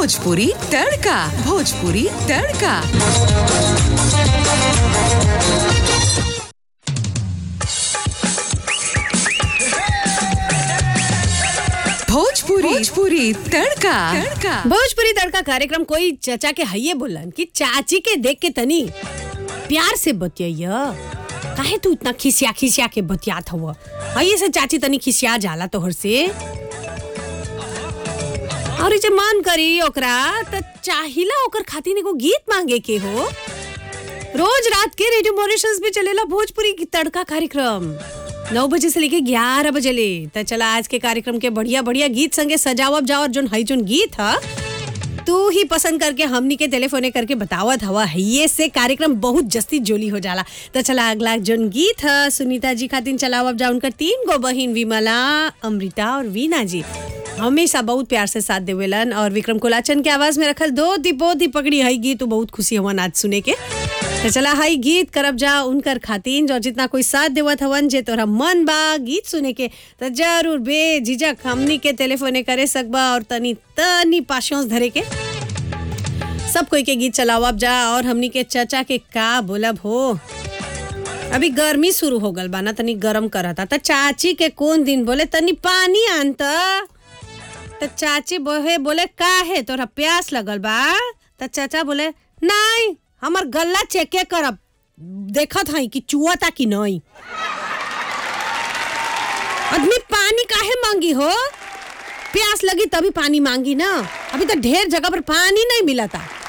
भोजपुरी तड़का भोजपुरी तड़का भोजपुरी भोजपुरी तड़का तड़का भोजपुरी तड़का कार्यक्रम कोई चचा के हइये बोलन कि चाची के देख के तनी प्यार से बतिया काहे तू इतना खिसिया खिसिया के बतियात हव हइये से चाची तनी खिसिया जाला तोहर से और जे मन करी ओकरा त चाहिला ओकर खातिर एगो गीत मांगे के हो रोज रात के रेडियो मॉरिशस में चलेला भोजपुरी की तड़का कार्यक्रम नौ बजे से लेके ग्यारह बजे ले त चला आज के कार्यक्रम के बढ़िया बढ़िया गीत संगे सजावब जाओ और जोन हई जोन गीत ह तू ही पसंद करके हमनी के टेलीफोने करके बतावत हवा ये से कार्यक्रम बहुत जस्ती जोली हो जाला तो चला अगला जोन गीत ह सुनीता जी खातिर चलावब जा उनकर तीन गो बहिन विमला अमृता और वीना जी हमेशा बहुत प्यार से साथ देवेलन और विक्रम कोलाचन के आवाज में रखल दो दीपो दी पकड़ी हई गीत तो बहुत खुशी हवन आज सुने के तो चला हई गीत करब जा उनकर खातिन जो जितना कोई साथ देवत हवन जे तोरा मन बा गीत सुने के तो जरूर बेझिझक हमनी के टेलीफोने करे सकबा और तनी तनी पाशों धरे के सब कोई के गीत चलावब जा और हमनी के चचा के का बोलब हो अभी गर्मी शुरू हो गल बा ना तनी गरम करता त चाची के कौन दिन बोले तनी पानी आन त त चाची बोहे बोले का है तोरा प्यास लगल बा त चाचा बोले नहीं हमर गल्ला चेके करब देखत हई कि चुआता कि नहीं आदमी पानी काहे मांगी हो प्यास लगी तभी पानी मांगी ना अभी तो ढेर जगह पर पानी नहीं मिलता